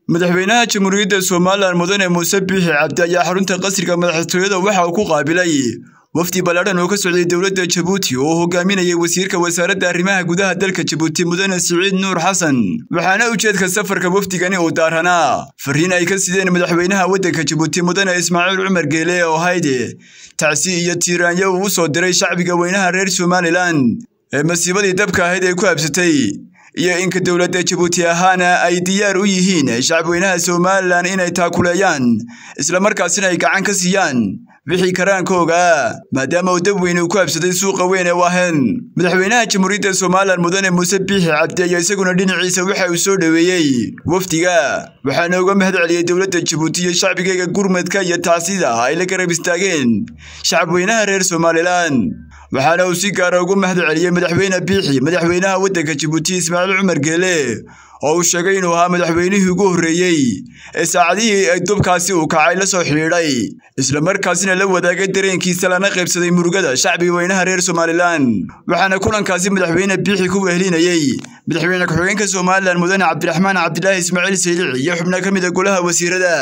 madaxweynaha jamhuuriyadda somalilan mudane muuse biixi cabdi ayaa xarunta qasriga madaxtooyada waxa uu ku qaabilay wafdi ballaadhan oo ka socday dowladda jabuuti oo hogaaminayay wasiirka wasaaradda arrimaha gudaha dalka jabuuti mudane siciid nuur xasan waxaana ujeedka safarka wafdigani uu daaranaa fariin ay ka sideen madaxweynaha waddanka jabuuti mudane ismaaciil cumar geele oo hayde tacsi iyo tiiraanyo uu u soo diray shacbiga weynaha reer somalilan ee masiibadii dabka ahayd ay ku habsatay iyo inka dowladda jabuuti ahaana ay diyaar u yihiin shacabweynaha somalilan inay taakuleeyaan islamarkaasina ay gacan ka siiyaan wixii karaankooga maadaama uu dab weyne uu ku habsaday suuqa weyn ee waahen madaxweynaha jamhuuriyadda somalilan mudane muuse biixi cabdi ayaa isaguna dhinaciisa waxa uu soo dhoweeyey wafdiga waxaana uga mahad celiyey dowladda jabuuti iyo shacbigayga gurmadka iyo tacsida ay la garab istaageen shacabweynaha reer somalilan waxaana uu si gaara ugu mahad celiyey madaxweyne biixi madaxweynaha waddanka jabuuti ismaaciil cumar geele oo uu sheegay inuu ahaa madaxweynihii ugu horreeyey ee saacadihii ay dubkaasi uu kacay la soo xidhiidhay islamarkaasina la wadaagay dareenkiisa lana qaybsaday murugada shacbiga weynaha reer somalilan waxaana kulankaasi madaxweyne biixi ku wehelinayey madaxweyne ku-xigeenka somalilan mudane cabdiraxmaan cabdilaahi ismaaciil saylici iyo xubno ka mid a golaha wasiirada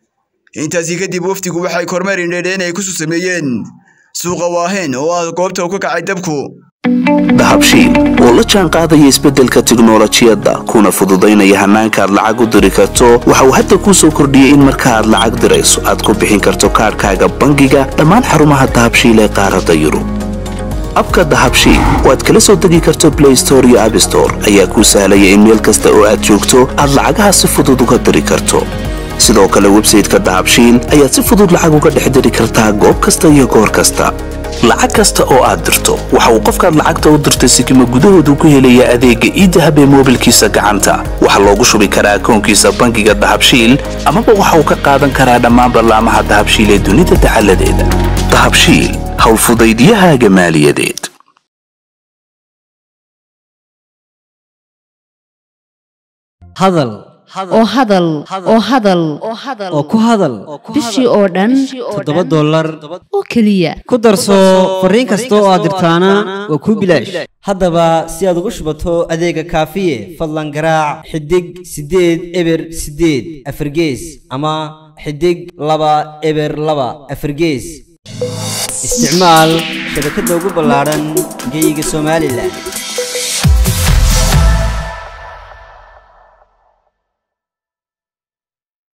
intaasi kadib wafdigu waxay kormeer indheedheen ay kusu sameeyeen suuqa waahen oo ah goobta uu ka kacay dabku dahabshiil oo la jaan qaadaya isbeddelka tiknolojiyadda kuna fududaynaya hannaanka aad lacag u diri karto waxa uu hadda kuu soo kordhiyey in marka aad lacag dirayso aad ku bixin karto kaadhkaaga bangiga dhammaan xarumaha dahabshiil ee qaaradda yurub abka dahabshiil oo aad kala soo degi karto blay store iyo abstore ayaa kuu sahlaya in meel kasta oo aad joogto aad lacagaha si fudud uga diri karto sidoo kale websayteka dahabshiil ayaad si fudud lacag uga dhex diri kartaa goob kasta iyo goor kasta lacag kasta oo aad dirto waxa uu qofkaad lacagta u dirtay sikima gudahoodu ku helayaa adeegga iidahab ee moobilkiisa gacanta waxaa loogu shubi karaa akoonkiisa bangiga dahabshiil amaba waxa uu ka qaadan karaa dhammaan ballaamaha dahabshiil ee dunida dacaladeeda dahabshiil howlfudaydiyahaaga maaliyadeed hadal oo hadal oo hadal oo ku hadal bishii oo dhan toddoba dollar oo keliya ku darso fariin kasta oo aad dirtaana waa kuu bilaash haddaba si aad ugu shubato adeega kaafiye fadlan garaac xidig siddeed eber siddeed afargees ama xidig laba eber laba afargees isticmaal shabakadda ugu ballaadhan geeyiga somalilan